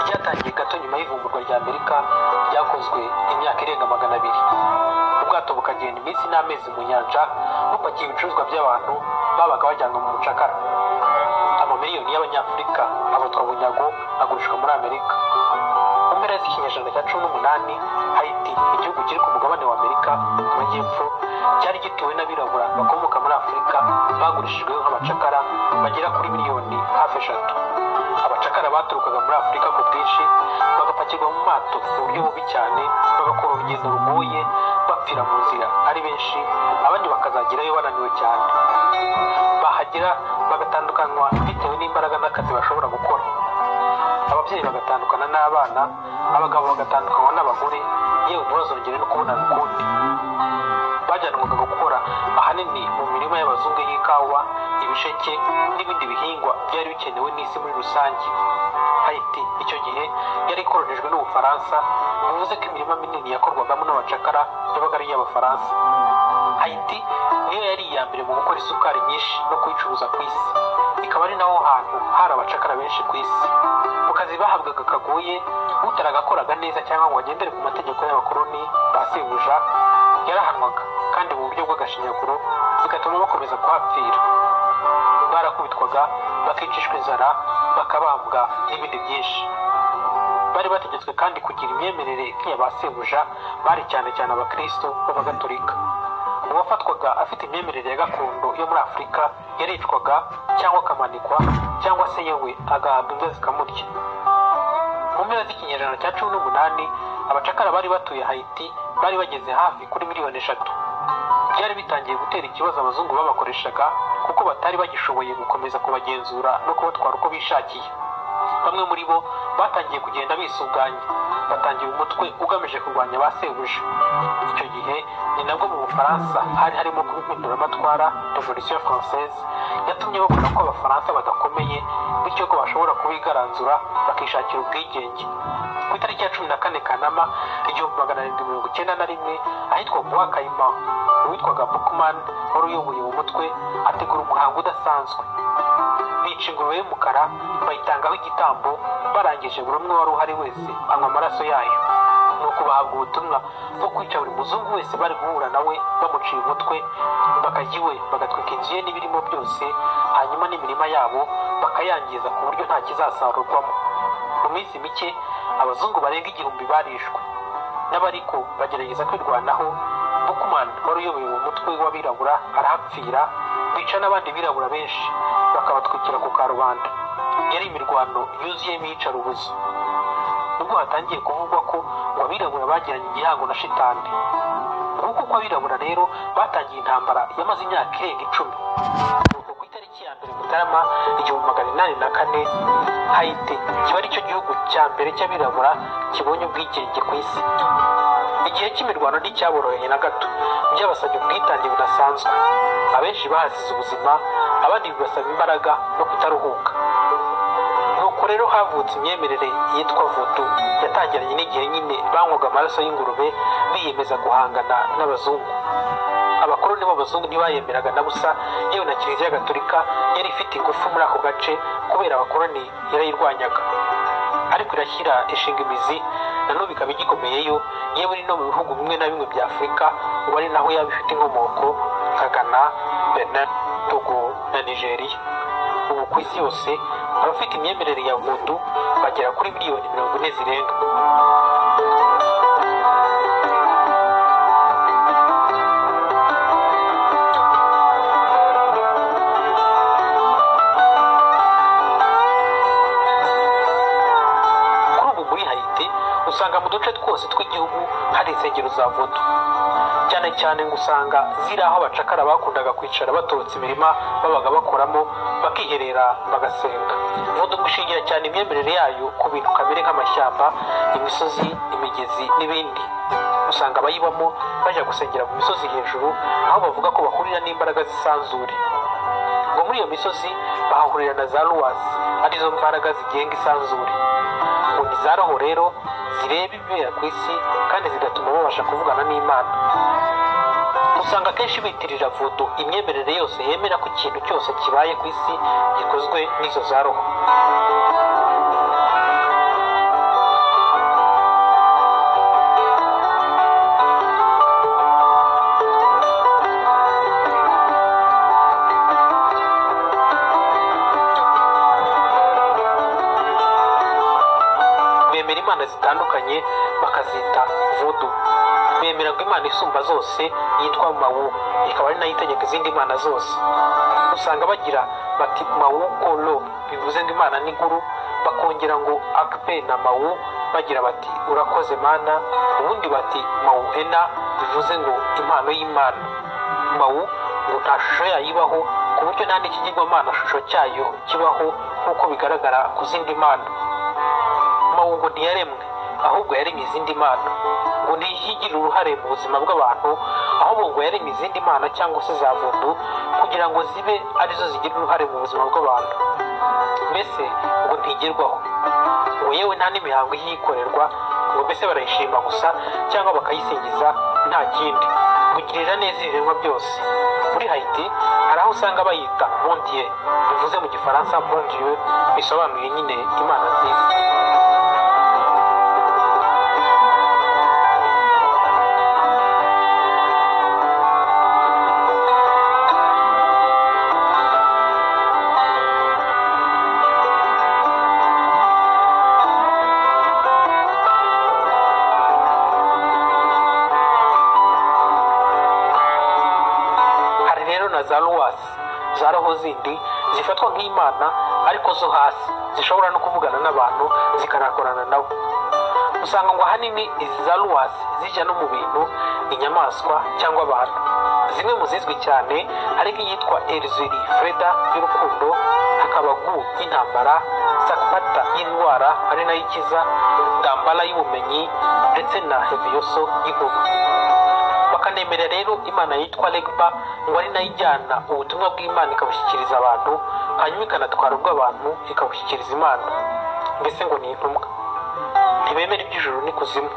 bwatangiye gato nyuma y'ivumburwa rya amerika ryakozwe imyaka irenga magana abiri ubwato bukagenda iminsi n'amezi mu nyanja bupakiye ibicuruzwa by'abantu babaga bajyanwa mu mucakara amamiliyoni y'abanyafurika abatwa bunyago agurishwa muri amerika mu mpera z'ikinyejana cya cumi n'umunani hayiti igihugu kiri ku mugabane wa amerika mu majyepfo cyari gituwe n'abirabura bakomoka muri afurika bagurishijweho nk'abacakara bagera kuri miliyoni hafi eshatu abacakara baturukaga muri afurika ku bwinshi bagapakirwa mu mato mu buryo bubi cyane bagakora urugendo rugoye bapfira mu nzira ari benshi abandi bakazagerayo bananiwe cyane bahagera bagatandukanywa bitewe n'imbaraga n'akazi bashobora gukora ababyeyi bagatandukana n'abana abagabo bagatandukanywa n'abagore yewe ntibazongere no kubonana ukundi bajyanwaga gukora ahanini mu mirima y'abazungu y'ikawa ibisheke n'ibindi bihingwa byari bikenewe n'isi muri rusange hayiti icyo gihe yari ikorojejwe n'ubufaransa bivuze ko imirima minini yakorwagamo n'abacakara yabaga ari iy'abafaransa hayiti niyo yari iya mbere mu gukora isukari nyinshi no kuyicuruza ku isi ikaba ari naho hantu hari abacakara benshi ku isi mu kazi bahabwaga kagoye utaragakoraga neza cyangwa ngo agendere ku mategeko y'abakoroni ba sebuja yarahanwaga kandi mu buryo bw'agashinyaguro bigatuma bakomeza kuhapfira barakubitwaga bakicishwa inzara bakabambwa n'ibindi byinshi bari bategetswe kandi kugira imyemerere nk'iya ba sebuja bari cyane cyane abakristo b'abagatolika uwafatwaga afite imyemerere ya gakondo yo muri afurika yaricwaga cyangwa akamanikwa cyangwa se yewe agahabwa imbwa zikamurya mu mpera z'ikinyejana cya cumi n'umunani abacakara bari batuye hayiti bari bageze hafi kuri miliyoni eshatu byari bitangiye gutera ikibazo abazungu babakoreshaga kuko batari bagishoboye gukomeza kubagenzura no kubatwara uko bishakiye bamwe muri bo batangiye kugenda bisuganya batangiye umutwe ugamije kurwanya ba sebuja icyo gihe ni nabwo mu bufaransa hari harimo kuba impinduramatwara revolution française yatumye babona ko abafaransa badakomeye bityo ko bashobora kubigaranzura bakishakira ubwigenge ku itariki ya cumi na kane kanama igihumbi magana arindwi mirongo icyenda na rimwe ahitwa buwa kayima uwitwaga bukman wari uyoboye uwo mutwe ategura umuhango udasanzwe bica ingurube y'umukara bayitangaho igitambo barangije buri umwe wari uhari wese anywa amaraso yayo ni uko bahabwa ubutumwa bwo kwica buri muzungu wese bari guhura nawe bamuciye umutwe bakajya iwe bagatwika inzu ye n'ibirimo byose hanyuma n'imirima yabo bakayangiza ku buryo nta kizasarurwamo mu minsi mike abazungu barenga igihumbi barishwe n'abariko bagerageza kwirwanaho bukumani wari uyoboye uwo mutwe w'abirabura arahapfira bica n'abandi birabura benshi bakabatwikira ku karubanda yari imirwano yuzuyemo iyicarubuzo nubwo hatangiye kuvugwa ko ngo abirabura bagiranye igihango na shitani nk'uko ko abirabura rero batangiye intambara yamaze imyaka irenga icumi nuko ku itariki ya mbere mutarama igihumbi magana inani na kane hayiti kiba ari cyo gihugu cya mbere cy'abirabura kibonye ubwigenge ku isi igihe cy'imirwano nticyaboroheye na gato byabasabye ubwitange budasanzwe abenshi bahasize ubuzima abandi bibasaba imbaraga no kutaruhuka nuko rero havutse imyemerere yitwa vudu yatangiranye n'igihe nyine banywaga amaraso y'ingurube biyemeza guhangana n'abazungu abakoloni b'abazungu ntibayemeraga na busa yewe na kiliziya gatolika yari ifite ingufu muri ako gace kubera abakoloni yarayirwanyaga ariko irashyira ishinga imizi nanone ikaba igikomeyeyo yewe no mu bihugu bimwe na bimwe bya afurika ubu ari naho yaba ifite inkomoko nka ghana benin togo na nigeria ubu ku isi yose abafite imyemerere ya vudu bagera kuri miliyoni mirongo ine zirenga kuri ubu muri hayiti usanga mu duce twose tw'igihugu hari insengero za vodo cyane cyane ngo usanga ziri aho abacakara bakundaga kwicara batorotse imirima babaga bakoramo bakiherera bagasenga vodo gushingira cyane imyemerere yayo ku bintu kamere nk'amashyamba imisozi imigezi n'ibindi usanga abayibamo bajya gusengera mu misozi hejuru aho bavuga ko bahurira n'imbaraga zisanzure ngo muri iyo misozi bahahurira na za ruwasi arizo mbaraga zigenga isanzure ngo ni za roho rero zireba ibibera ku isi kandi zigatuma babasha kuvugana n'imana usanga akenshi bitirira vudu imyemerere yose yemera ko ikintu cyose kibaye ku isi gikozwe n'izo za roho zitandukanye bakazita vudu bemera ko imana isumba zose yitwa mawu ikaba ari nayo itegeka izindi mana zose usanga bagira bati mawu kolo bivuze ngo imana ni nkuru bakongera ngo akpe na mawu bagira bati urakoze mana ubundi bati mawu ena bivuze ngo impano y'imana mawu ngo nta shusho yayibaho ku buryo nta n'ikigirwamana shusho cyayo kibaho nk'uko bigaragara ku zindi mana mawu ngo ntiyaremwe ahubwo yaremye izindi mana ngo ntiyigire uruhare mu buzima bw'abantu ahubwo ngo yaremye izindi mana cyangwa se za vundu kugira ngo zibe arizo zigira uruhare mu buzima bw'abantu mbese ngo ntigerwaho ngo yewe nta n'imihango iyikorerwa ngo mbese barayishima gusa cyangwa bakayisingiza nta kindi kugirira neza ibiremwa byose muri hayiti hari aho usanga bayita mondiye bivuze mu gifaransa mondiye bisobanuye nyine imana nziza hari rero na za ruwasi za roho zindi zifatwa nk'imana ariko zo hasi zishobora no kuvugana n'abantu zikanakorana nabo usanga ngo ahanini izi za ruwasi zijya no mu bintu inyamaswa cyangwa abantu zimwe mu zizwi cyane hari nk'iyitwa eriziri freda y'urukundo hakaba gu y'intambara sakpata y'indwara ari nayo ikiza dambara y'ubumenyi ndetse na heviyoso y'inkuru bakanemera rero imana yitwa legba ngo ari nayo ijyana ubutumwa bw'imana ikabushyikiriza abantu hanyuma ikanatwara ubw'abantu ikabushyikiriza imana mbese ngo ni intumwa ntibemera iby'ijuru n'ikuzimu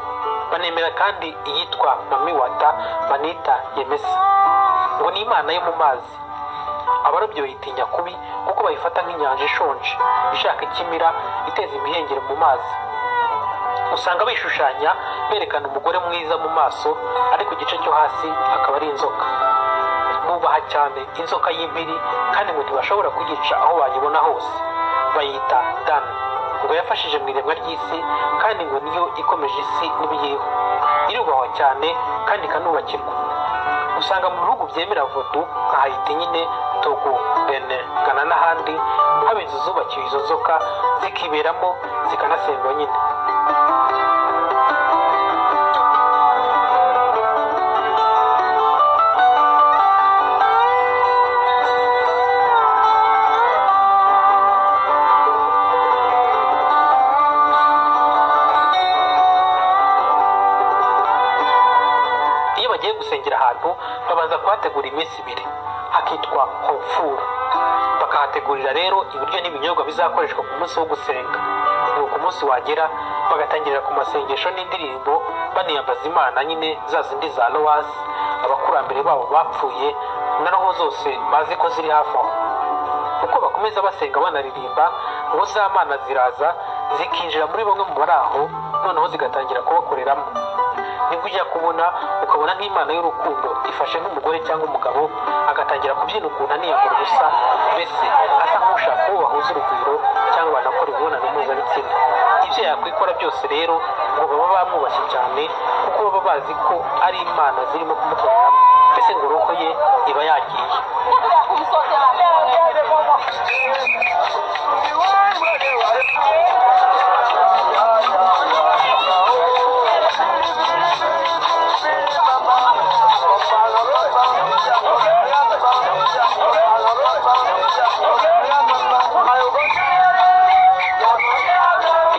banemera kandi iyitwa mamiwata manita yemesa ngo ni imana yo mu mazi abarobyi bayitinya kubi kuko bayifata nk'inyanja ishonje ishaka ikimira iteza imihengeri mu mazi usanga bishushanya berekana umugore mwiza mu maso ariko igice cyo hasi akaba ari inzoka bubaha cyane inzoka y'impiri kandi ngo ntibashobora kuyica aho bayibona hose bayita dan ngo yafashije mu iremwa ry'isi kandi ngo niyo ikomeje isi n'ibiyiriho irubahwa cyane kandi ikanubakirwa usanga mu bihugu byemera vodu nka hayiti nyine togo bene gana n'ahandi haba inzu zubakiwe izo nzoka zikiberamo zikanasengwa nyine iyo bagiye gusengera ahantu babanza kuhategura iminsi ibiri hakitwa hofuru bakahategurira rero ibiryo n'ibinyobwa bizakoreshwa ku munsi wo gusenga nuko umunsi wagera bagatangirira ku masengesho n'indirimbo baniyambaza imana nyine za zindi za lowasi abakurambere babo bapfuye na roho zose bazi ko ziri hafi aho uko bakomeza basenga banaririmba ngo za mana ziraza zikinjira muri bamwe mu bari aho noneho zigatangira kubakoreramo nibwo ujya kubona ukabona nk'imana y'urukundo ifashe nk'umugore cyangwa umugabo agatangira kubyina ukuntu aniyambura ubusa mbese asa nk'ushaka uwo bahuza urugwiro cyangwa banakora imibonano mpuzabitsina ibyo yakwikora byose rero ngo baba bamwubashye cyane kuko baba bazi ko ari imana zirimo kumukoreramo mbese ngo roho ye iba yagiye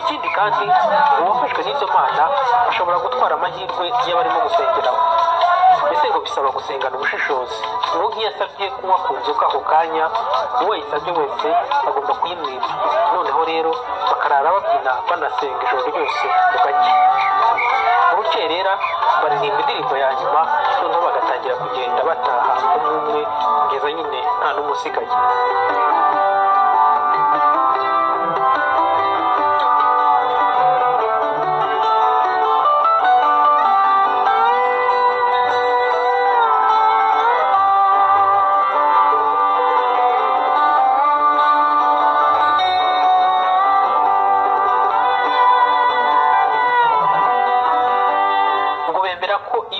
ikindi kandi uwafashwe n'izo mana ashobora gutwara amahirwe iyo barimo gusengeraho mbese ngo bisaba gusengana ubushishozi uwo nk'iyo asabye kunywa ku nzoka ako kanya uwo ayisabye wese agomba kuyimwiba noneho rero bakarara babyina banasenga ijoro ryose bugacya mu rukerera baririmba indirimbo ya nyuma noneho bagatangira kugenda bataha umwe umwe kugeza nyine nta n'umwe usigaye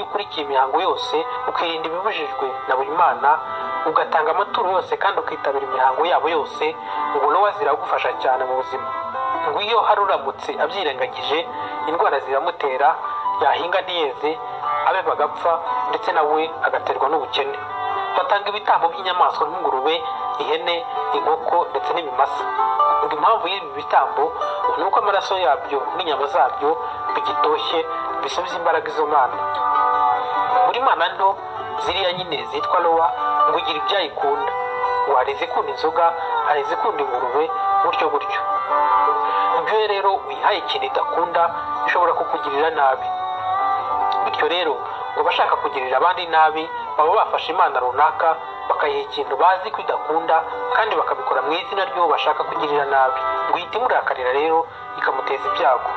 ukurikiye imihango yose ukirinda ibibujijwe na buri mana ugatanga amaturo yose kandi ukitabira imihango yabo yose ubona we ziragufasha cyane mu buzima ngo iyo hari uramutse abyirengagije indwara ziramutera yahinga ntiyeze abe bagapfa ndetse nawe agaterwa n'ubukene batanga ibitambo by'inyamaswa nk'ingurube ihene inkoko ndetse n'ibimasa ngo impamvu y'ibi bitambo ni uko amaraso yabyo n'inyama zabyo bigitoshye bisubiza imbaraga izo mana muri mana nto ziriya nyine zitwa rowa ngo igira ibyayo ikunda ngo hari izikunda inzoga hari izikunda ingurube gutyo gutyo ibyo rero wihaye ikintu idakunda bishobora kukugirira nabi bityo rero ngo abashaka kugirira abandi nabi baba bafashe imana runaka bakayiha ikintu bazi ko idakunda kandi bakabikora mu izina ry'uwo bashaka kugirira nabi ngo ihite imurakarira rero ikamuteza ibyago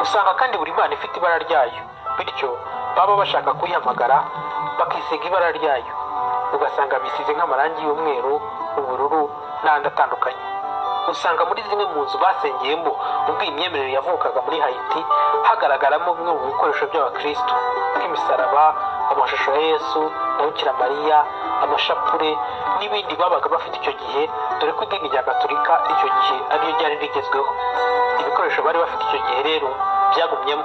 usanga kandi buri mana ifite ibara ryayo bityo baba bashaka kuyihamagara bakisiga ibara ryayo ugasanga bisize nk'amarangi y'umweru ubururu n'andi atandukanye usanga muri zimwe mu nzu basengeyemo ubwo iyi myemerere yavukaga muri hayiti hagaragaramo bimwe mu bikoresho by'abakirisitu nk'imisaraba amashusho ya yesu na mariya amashapure n'ibindi babaga bafite icyo gihe dore ko idini rya gaturika icyo gihe ariryo ryari rigezweho ibikoresho bari bafite icyo gihe rero byagumyemo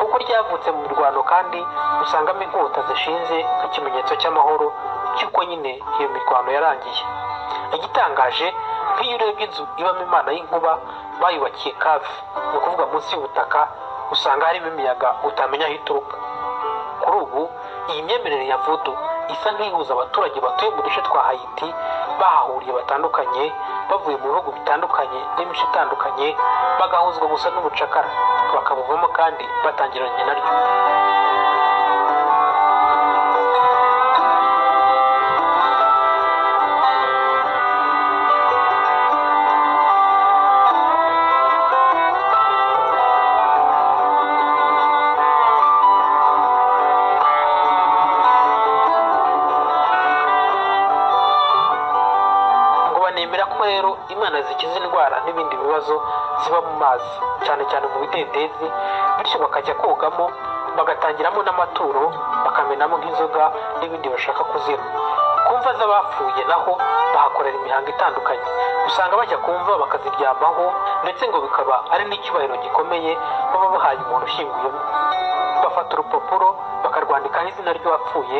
kuko ryavutse mu mirwano kandi usangamo inkota zishinze nk'ikimenyetso cy'amahoro cy'uko nyine iyo mirwano yarangiye igitangaje nk'iyo urebye inzu ibamo imana y'inkuba bayubakiye kafi ni ukuvuga munsi y'ubutaka usanga harimo imiyaga utamenya aho ituruka kuri ubu iyi myemerere ya vudu isa nk'ihuza abaturage batuye mu duce twa hayiti bahahuriye batandukanye bavuye mu bihugu bitandukanye n'imico itandukanye bagahuzwa gusa n'ubucakara bakabuvamo kandi batangiranye naryo ngo banemera ko rero imana zikiza indwara n'ibindi bibazo ziba mu mazi cyane cyane mu bidendezi bityo bakajya kogamo bagatangiramo n'amaturo bakamenamo nk'inzoga n'ibindi bashaka kuzira ku mva z'abapfuye naho bahakorera imihango itandukanye usanga bajya ku mva bakaziryamaho ndetse ngo bikaba ari n'icyubahiro gikomeye baba bahaye umuntu ushyinguyemo bafata urupapuro bakarwandikaho izina ry'uwapfuye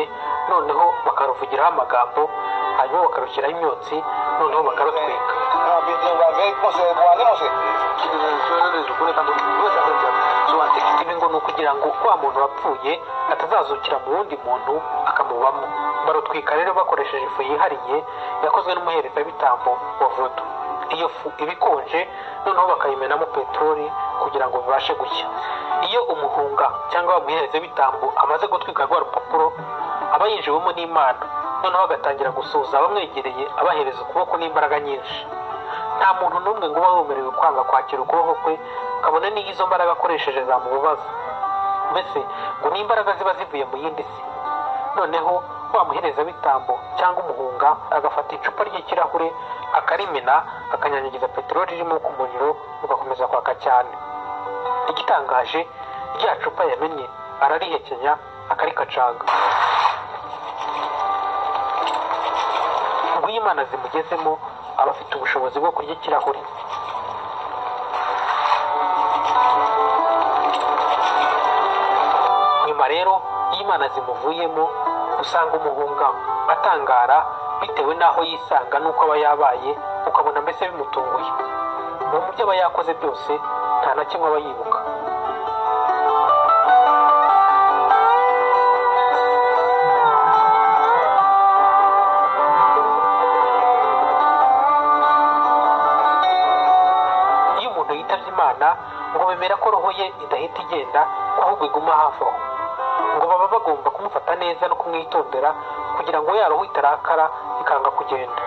noneho bakaruvugiraho amagambo hanyuma bakarushyiraho imyotsi noneho bakarutwika ibi ngo ni ukugira ngo wa muntu wapfuye atazazukira mu wundi muntu akamubamo barutwika rero bakoresheje ifu yihariye yakozwe n'umuherezabitambo wa vodo iyo fu iba ikonje noneho bakayimenamo peteroli kugira ngo bibashe gushya iyo umuhunga cyangwa wa muherezabitambo amaze gutwika rwa rupapuro aba yinjiwemo n'imana noneho agatangira gusuhuza abamwegereye abahereza ukuboko n'imbaraga nyinshi nta muntu n'umwe ngo uba wemerewe kwanga kwakira ukuboko kwe kabone n'iyo izo mbaraga akoresheje zamubabaza mbese ngo ni imbaraga ziba zivuye mu yindi si noneho wa muherezabitambo cyangwa umuhunga agafata icupa ry'ikirahure akarimena akanyanyagiza peteroli irimo ku muriro ugakomeza kwaka cyane igitangaje rya cupa yamenye ararihekenya akarikacanga ngo iyo imana zimugezemo aba afite ubushobozi bwo kurya ikirahure nyuma rero iyo imana zimuvuyemo usanga umuhunga atangara bitewe n'aho yisanga n'uko aba yabaye ukabona mbese bimutunguye ubu mu byo aba yakoze byose nta na kimwe aba yibuka iyo umuntu yitabye imana ngo bemera ko roho ye idahita igenda ahubwo iguma hafi aho ngo baba bagomba kumufata neza no kumwitondera kugira ngo ya roho itarakara ikanga kugenda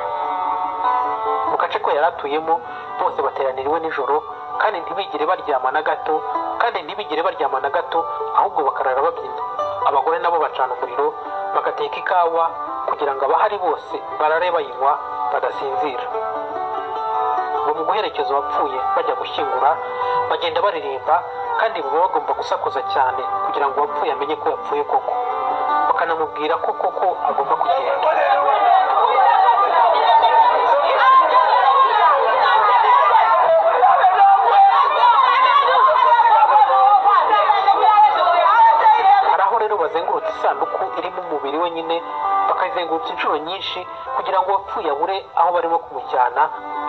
mu gace ko yari atuyemo bose bateraniriwe nijoro kandi ntibigire baryama na gato kandi ntibigire baryama na gato ahubwo bakarara babyina abagore nabo bacana umuriro bagateka ikawa kugira ngo abahari bose barare bayinywa badasinzira ngo mu guherekeza abapfuye bajya gushyingura bagenda baririmba kandi baba bagomba gusakuza cyane kugira ngo uwapfuye amenye ko yapfuye koko bakanamubwira ko koko agomba kugenda hari aho rero bazengurutse isanduku irimo umubiri we nyine bakayizengurutsa inshuro nyinshi kugira ngo uwapfuye abure aho barimo kumujyana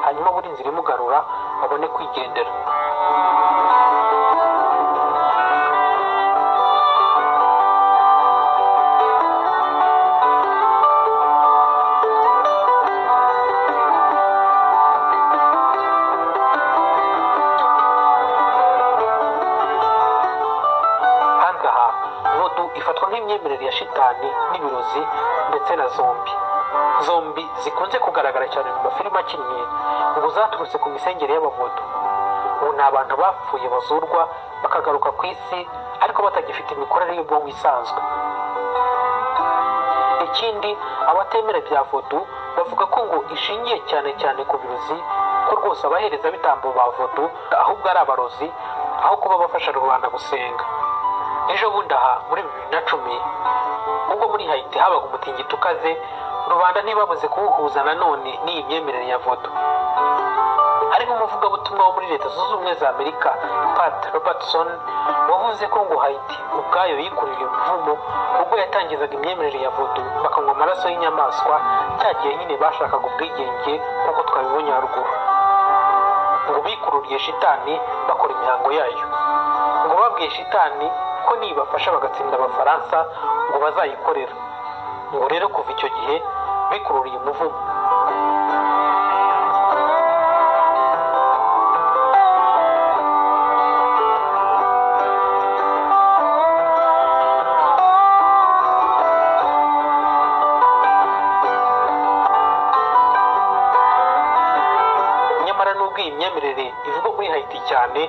hanyuma buri nzira imugarura babone kwigendera ahandi aha nodu ifatwa nk'imyemerere ya shitani n'ibirozi ndetse na zombi zombi zikunze kugaragara cyane mu mafilime akinnye ngo zaturutse ku misengere y'abavodo ubu ni abantu bapfuye bazurwa bakagaruka ku isi ariko batagifite imikorere y'ubwonko isanzwe ikindi abatemera bya vodu bavuga ko ngo ishingiye cyane cyane ku birozi ko rwose abahereza bitambo ba vodu ahubwo ari abarozi aho kuba bafasha rubanda gusenga ejo bundi aha muri bibiri na cumi ubwo muri hayiti habaga umutingito ukaze rubanda ntibabuze kuwuhuza nanone n'iyi myemerere ya vodo hari nk'umuvugabutumwa wo muri leta zunze ubumwe za amerika pat robertson wavuze ko ngo hayiti ubwayo yikururiye umuvumo ubwo yatangizaga imyemerere ya vodo bakanywa amaraso y'inyamaswa cya gihe nyine bashakaga ubwigenge nk'uko twabibonye haruguru ngo bikururiye shitani bakora imihango yayo ngo babwiye shitani ko nibafasha bagatsinda abafaransa ngo bazayikorera ngo rero kuva icyo gihe bikururiye umuvumo nyamara nubwo iyi myemerere ivugwa muri hayiti cyane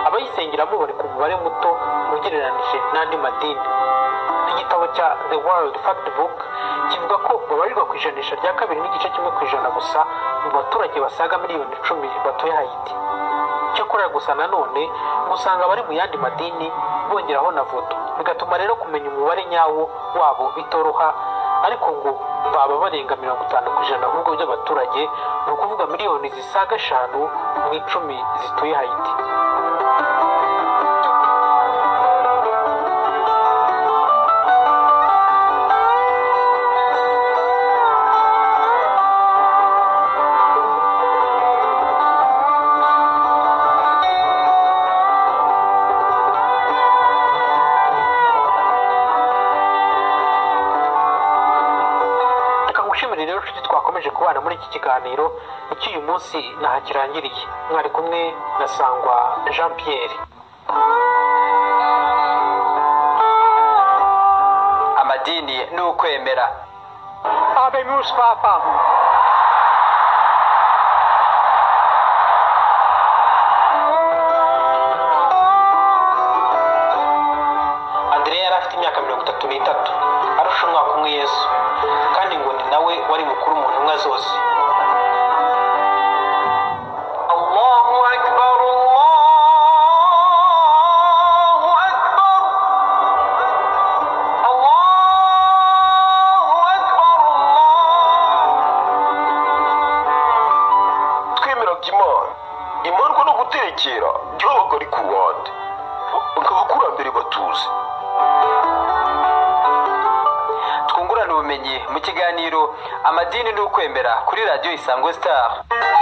abayisengeramo bari ku mubare muto ugereranije n'andi madini igitabo cya the world fact book kivuga ko babarirwa ku ijanisha rya kabiri n'igice kimwe ku ijana gusa mu baturage basaga miliyoni icumi batuye hayiti cyakora gusa nanone usanga abari mu yandi madini bongeraho na voto bigatuma rero kumenya umubare nyawo wabo bitoroha ariko ngo baba barenga mirongo itanu ku ijana ahubwo by'abaturage ni ukuvuga miliyoni zisaga eshanu mu icumi zituye hayiti reka ngushimire rero inshuti twakomeje kubana muri iki kiganiro icyo uyu munsi ntaho kirangiriye mwari kumwe na sangwa jean pierre amadini ni ukwemera abemus papa andrea yari afite imyaka mirongo itatu n'itatu arusha umwaka umwe yesu kandi ngo ni nawe wari mukuru mu ntumwa zose الله أكبر الله أكبر الله أكبر twemeraga imana imandwa no guterekera byabaga ari ku wundi abakurambere batuzi twungurane ubumenyi mu kiganiro amadini ni ukwemera kuri radiyo isango sitari الله